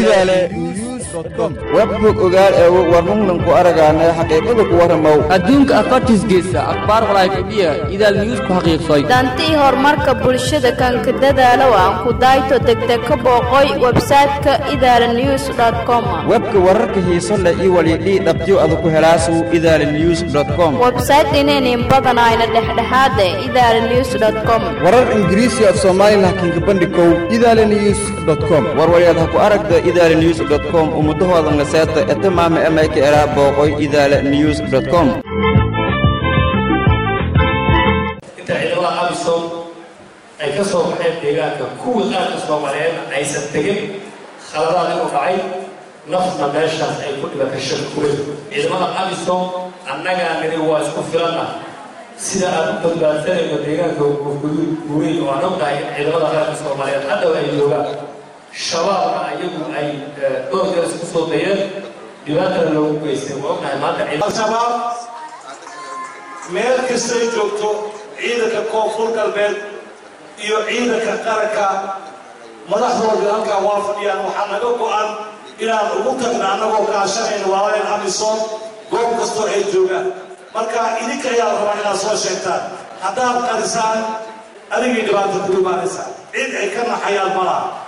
idaale webbog ogaal ee warnungnan ku aragaana xaqiiqada ku warramow adduunka afartiisgeesa akhbaar walaayfadhiya idaal news ku xaqiiqsay dantii horumarka bulshada kanka dadaalow aan ku dayto degdeg ka booqoy websayte-ka idaala news com webka wararka xiiso leh iyo walidhii dhabtiyo ada ku helaasu idaala news com websayte inaynin badanayna dhexdhexaade idaala news com warar ingiriisi af soomaali laakiinka bandhikow idaala news com warwalyaad ha ku aragda idaala news com ummadahoodan laseeta etamaama emayka eraa booqoy idaala news com inta ciidamada abisom ay ka soo baxeen deegaanka kuwii qaarka soomaaliyeed aysan tegin khaladaad inuu dhacay nafna meeshaas ay ku dhibatay shirkuweyn ciidamada abisom annagaa niri waa isku filanna sida aan u badbaadsanayno deegaanka guweyn oo aan ognahay in ciidamada qaarka soomaaliyeed hadhow ay joogaan shabaabna ayagu ay dhowr jeer isku soo dayeen dhibaatana loogu geystay waa ognahay maanta al-shabaab meel kastay joogto ciidanka koonfur galbeed iyo ciidanka qaranka madaxdoodii halkaa waa fadhiyaan waxaa naga go-an inaan ugu tagna annagoo kaashanayna waalayn amisom goob kastoo ay joogaan marka idinka ayaa rabaa inaad soo sheegtaan haddaad qarisaan adigay dhibaata ku imaanaysaa cid ay ka naxayaan malaha